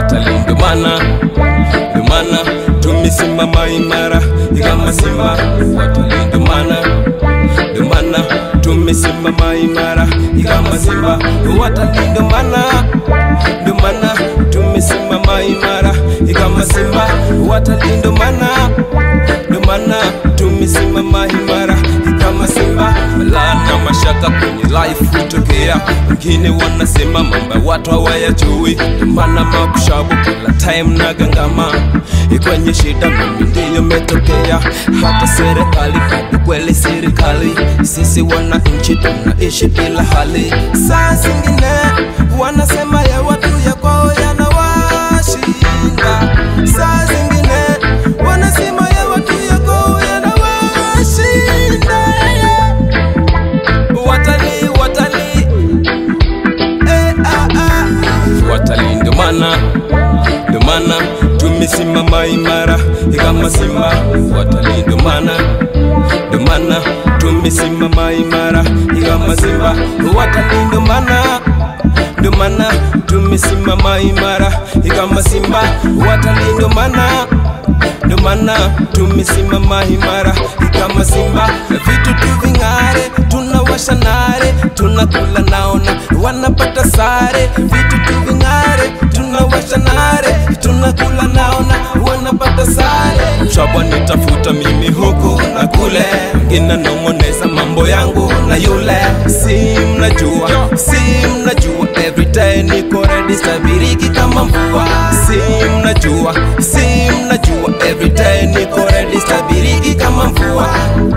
watalii. Ndo maana ndo maana tumesimama imara kama simba watalii. Ndo maana ndo maana tumesimama imara kama simba watalii. Ndo maana ndo maana tumesimama imara kama simba watalii. Ndo maana ndo maana tumesimama imara kama simba. Balaa na mashaka kwenye life hutokea, wengine wanasema mambo watu hawayajui, ndo maana makushabu kila time na gangama kwenye shida, mimi ndiyo metokea. Hata serikali bado kweli serikali, sisi wananchi tunaishi bila hali. Saa zingine wanasema ya watu ya kwao yanawashinda, saa zingine wanasema ya watu ya kwao yanawashinda. Watalii, watalii, eh, ah, ah. watalii, ndo maana ndo maana tumesimama imara kama simba watalii, ndo maana ndo maana tumesimama imara kama simba watalii, ndo maana ndo maana tumesimama imara kama simba watalii, ndo maana ndo maana tumesimama imara kama simba, vitu tu ving'are, tunawasha nare, tunakula naona wanapata sare, vitu tu ving'are, tunawasha nare, tunakula naona wanapata sare. Mshaba nitafuta mimi huku na kule, wengine nong'oneza mambo yangu na yule, si mnajua, si mnajua, everyday niko ready, stabiriki kama mvua, si mnajua, si mnajua, everyday niko ready, stabiriki kama mvua.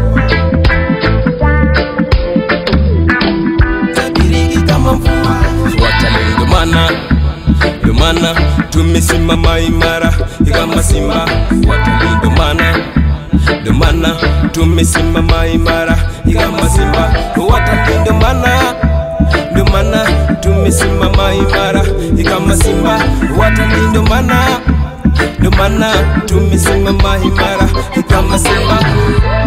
Stabiriki kama mvua. Watalii ndo maana ndo maana tumesimama imara kama simba watalii, ndo maana ndo maana tumesimama imara kama simba watalii, ndo maana ndo maana tumesimama imara kama simba watalii, ndo maana ndo maana tumesimama imara kama simba